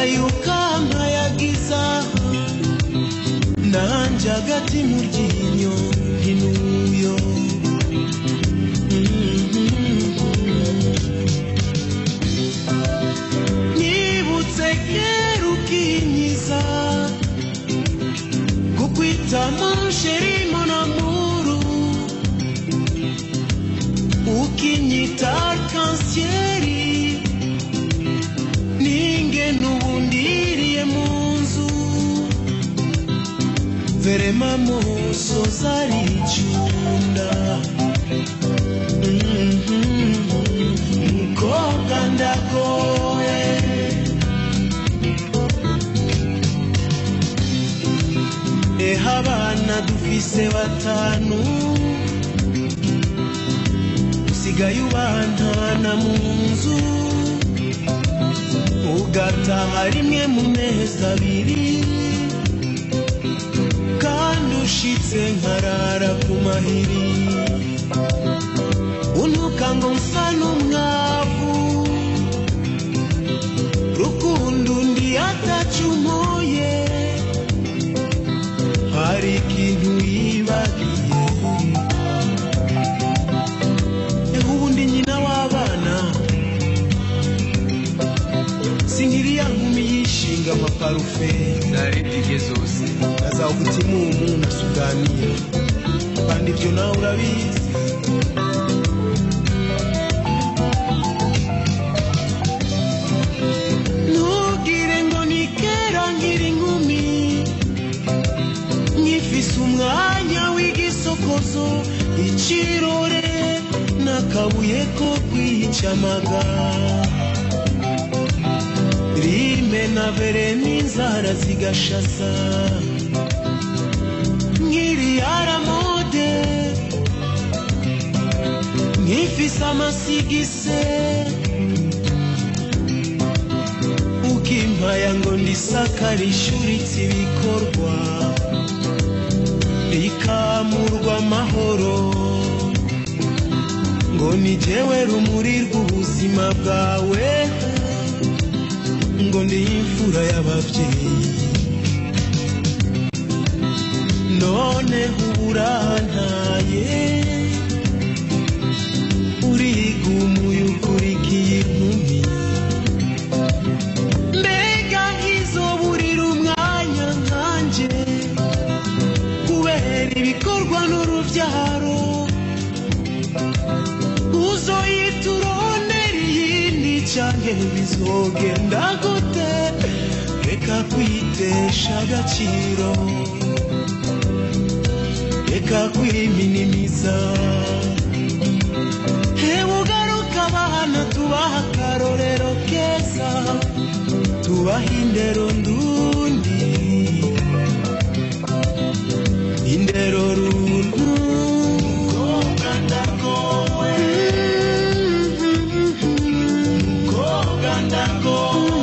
ubaye ukampayagiza nanje hagati mu ryinyo ntinuyo nibutse kera ukinyiza kukwita monsheri monamuru ukinyita arkansieri ninge n'ubundiriye mu nzu verema moso zaricunda mukobwa ndagoye eho abana dufise batanu usigaye ubantana mu nzu ugataha rimwe mu mezi abiri kandi ushitse nkarara ku mahiri untuka ngo nsa n'umwavu rukundo undi atacumuye hari ikintu yibagiye eho ubundi nyina w'abana sinkiriya nkumi yishinga amaparufe naredige zose naza umutima umuntu asuganiye kandi ibyo nawe urabizi ntugire ngo ni kera nkiri inkumi nkifise umwanya w'igisokozo ikirore n'akabuye ko kwicamaga rime na vere n'inzara zigashasa nkiri aramode nkifise amasigise ukimpaya ngo ndisaka rishuritse ibikorwa rikamurwa amahoro ngo ni jewe rumuri rw'ubuzima bwawe ngo ndi imfura y'ababyeyi none uburantaye urigumuye ukurikiye inkumi mbega nkizoburira umwanya nkanje kubera ibikorwa n'urubyaro uzoyita urondera iyindi canke bizogenda gute reka kwitesha agaciro reka kwiminimiza hewe ugaruka abana tubaha akarorero keza tubaha indero ndundi indero runtu mukobwa ndagowe mukobwa ndagowe